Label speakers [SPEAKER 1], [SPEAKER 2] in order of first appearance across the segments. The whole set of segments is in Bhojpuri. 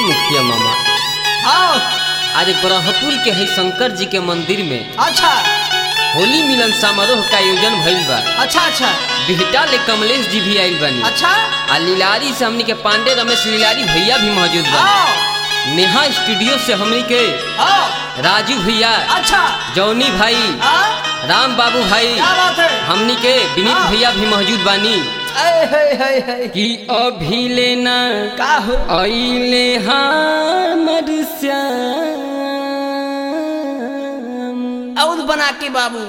[SPEAKER 1] मुखिया मामा
[SPEAKER 2] हाँ
[SPEAKER 1] आज ब्रह्मपुर के है शंकर जी के मंदिर में
[SPEAKER 2] अच्छा
[SPEAKER 1] होली मिलन समारोह का आयोजन भइल बा
[SPEAKER 2] अच्छा अच्छा
[SPEAKER 1] बिहटा ले कमलेश जी भी आइल बानी
[SPEAKER 2] अच्छा
[SPEAKER 1] आ लीलारी से हमनी के पांडे रमेश लीलारी भैया भी मौजूद बा
[SPEAKER 2] हाँ
[SPEAKER 1] नेहा स्टूडियो से हमनी के
[SPEAKER 2] हाँ
[SPEAKER 1] राजू भैया
[SPEAKER 2] अच्छा
[SPEAKER 1] जौनी भाई
[SPEAKER 2] हाँ
[SPEAKER 1] राम बाबू भाई
[SPEAKER 2] क्या बात है
[SPEAKER 1] हमनी के विनीत
[SPEAKER 2] हाँ।
[SPEAKER 1] भैया भी मौजूद बानी
[SPEAKER 2] ऐ है है है
[SPEAKER 1] कि अभी लेना
[SPEAKER 2] का हो
[SPEAKER 1] अइले हमर श्याम
[SPEAKER 2] और बना के बाबू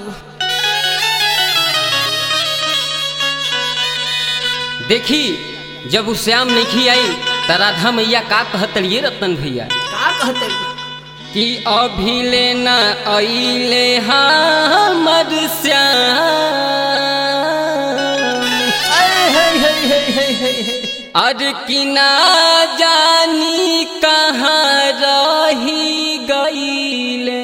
[SPEAKER 1] देखी जब उ श्याम नहीं आई त राधा मैया का कहतलिए रतन भैया
[SPEAKER 2] का कहते
[SPEAKER 1] कि अभी लेना अइले हमर श्याम
[SPEAKER 2] ऐ है है है है है है
[SPEAKER 1] अर कि ना जानी कहाँ रही गईले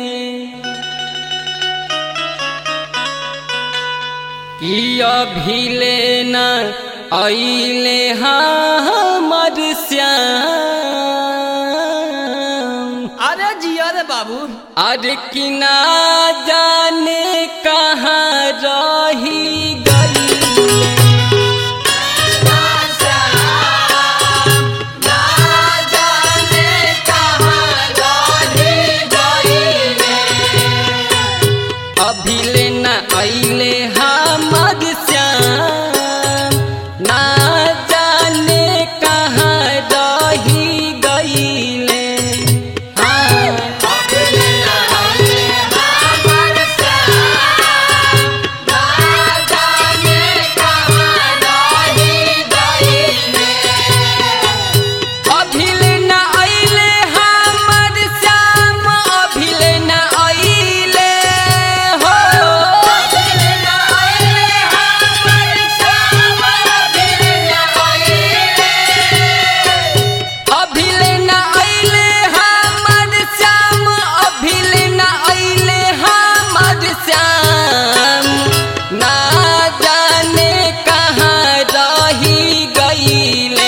[SPEAKER 1] कि अभी लेना अइले हमर श्याम
[SPEAKER 2] अरे जिया रे बाबू
[SPEAKER 1] अर कि ना जाने कहाँ रही गईले अभी लेना अइले हमर श्याम ना जाने कहाँ रही गईले हाँ अभिल न अइले हमर श्याम अभिल न अइले हो अभिल न अइले हमर श्याम अभिल न अइले हमर श्याम ना जाने कहाँ रही गईले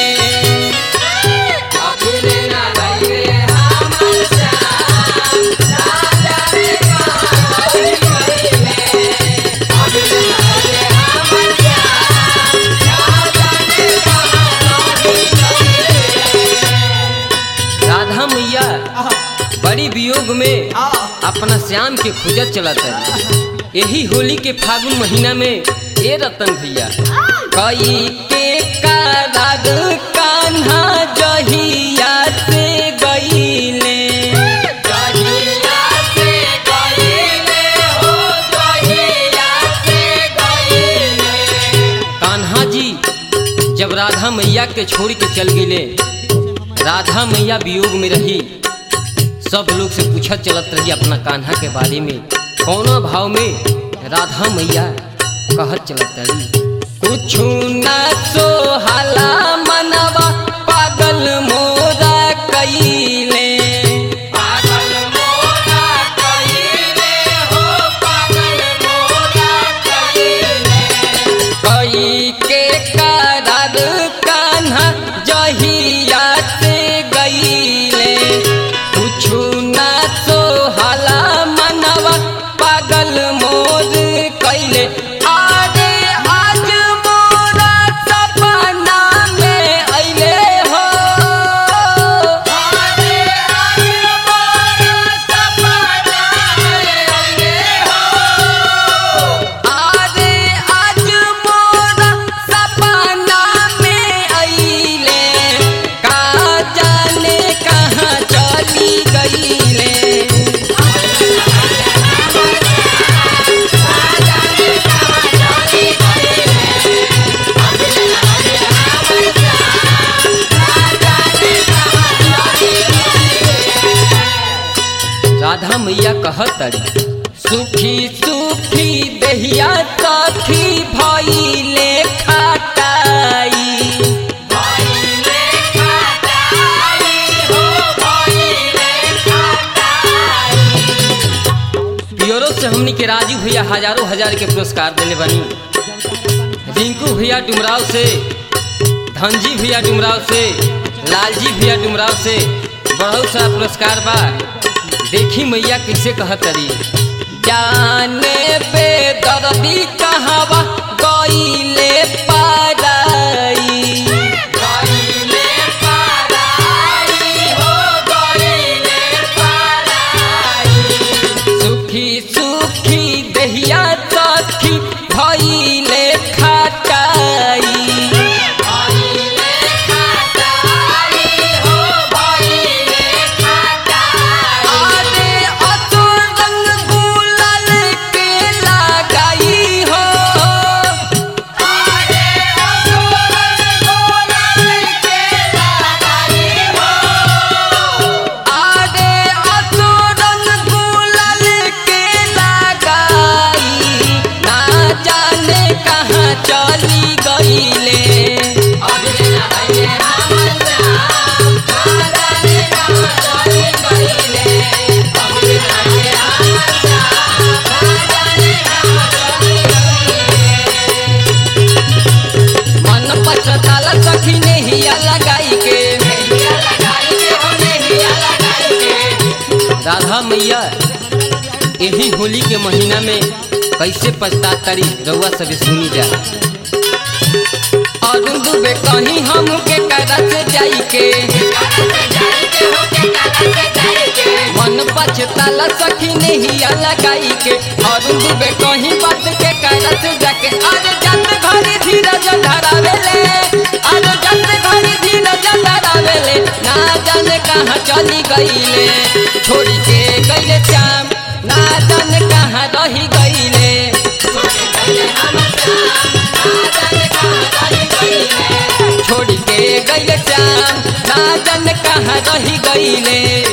[SPEAKER 1] राधा मैया
[SPEAKER 2] आहा,
[SPEAKER 1] बड़ी वियोग में
[SPEAKER 2] हाँ
[SPEAKER 1] अपना श्याम के खोजत चलत है यही होली के फागुन महीना में ए रतन भैया कई के कराग कान्हा जहिया से गईले कान्हा जी जब राधा मैया के छोड़ के चल गईले राधा मैया वियोग में रही सब लोग से पूछत चलत रही अपना कान्हा के बारे में कौना भाव में राधा मैया कहत चलत रही कुछ ना सोहाला मनवा पागल मोरा कईले कई के करार कान्हा जहिया से गईले कुछु ना सोहाला मनवा पागल मोर कैले आरे आज मोरा सपना में अइले हो आरे आज मोरा सपना में अइले का जाने कहाँ चली गईले राधा मैया कहत अड़ी सुखी सुखी दहिया सखी भइले खटाई ब्यूरो से हमनी के राजू भैया हजारों हजार के पुरस्कार देले बनी रिंकू भैया डुमराव से धनजी भैया डुमराव से लालजी भैया डुमराव से बहुत सारा पुरस्कार बा देखी मैया कैसे कहतरी जाने पे दर्दी कहवा गईले पाराई गईले पाराई हो गईले पाराई सुखी सुखी दहिया सखी भइले खटाई भइले खटाई हो भइले खटाई अरे असुर रंग गुलाल के लगाई हो अरे असुर रंग गुलाल के लगाई हो आगे असुरन गुलाल के लगाई ना जाने कहाँ चली गईले अबे नहाइले हमर श्याम, ना जाने कहाँ चली गईले। अबे नहाइले हमर श्याम, ना जाने कहाँ चली गईले। मन पछताला सखी नेहिया लगाई के नेहिया लगाई के हो नेहिया लगाई के राधा मैया यही होली के महीना में कैसे पछता तारी रउआ सब सुनी जा और दुबे कहीं हम के करत जाई के मन पछताला सखी नेहिया लगाई के और दुबे कहीं बात के करत जाके अरे जत घड़ी धीरज धरावेले अरे जत घड़ी धीरज धरावेले ना जाने कहाँ चली गईले छोड़ के गईले श्याम ना जाने कहाँ रही गईले छोड़ के गईले हमर श्याम, ना जाने कहाँ रही गईले। छोड़ के गईले श्याम ना जाने कहाँ रही गईले